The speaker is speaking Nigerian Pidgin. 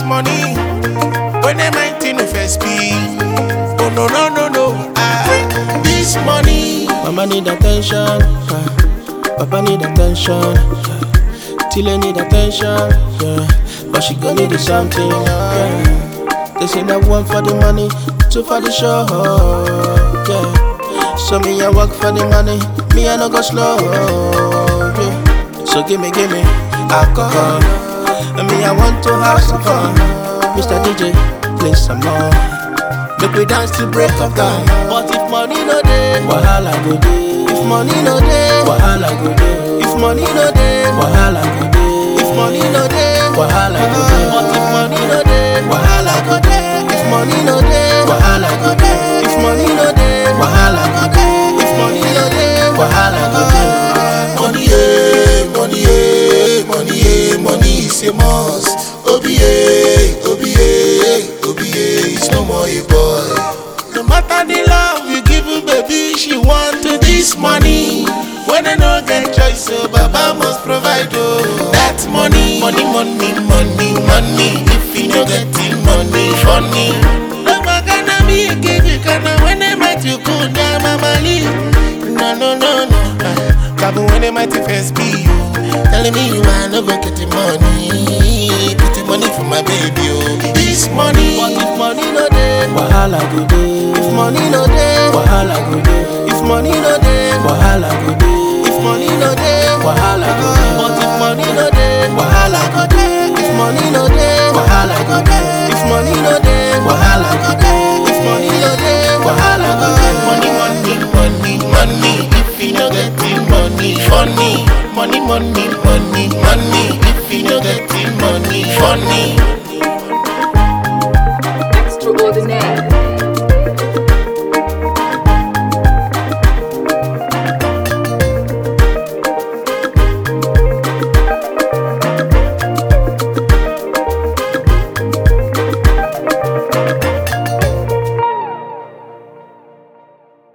money. When am I to first be? Oh no no no no. Ah, this money. Mama need attention, yeah. Papa need attention, yeah. Tile need attention, yeah. But she gon' need something, yeah. They say that one for the money, two for the show, yeah. So me I work for the money, me I no go slow, yeah. So gimme, gimme alcohol, and me I want to have some fun. Mr. DJ, play some more. Make we dance till break of dawn. But if money no dey, wahala go dey. If money no dey, wahala go dey. If money no dey, wahala go dey. If money no dey, wahala go dey. But if money no dey, wahala go dey. If money no dey, wahala go dey. If money no dey, wahala go dey. If money no dey, wahala go dey. Money, eh, money, eh, money, eh, money is a must. OBA, OBA, OBA is no more a boy. No matter the love you give her, baby, she want to this money. When I no get choice, so Baba must provide. Oh, that money, money, money, money, money. If you no get the money, funny. No magana me give you kana when I met you cool down mama No no no no. Ah, Babu when I met you first be you. Telling me you are no go get the money. Put the money for my baby. Oh, this money. But if money no dey, wahala go dey. If money no dey, wahala go dey. If money no dey, wahala go dey. If money no dey, wahala go dey. But if money no dey, wahala go dey. If money no dey, wahala go dey. If money no dey, wahala go dey. If money no dey, wahala go dey. Money, money, money, money. If you no get the money, funny. Money, money, money, money. If you no get the money, funny. Extraordinaire.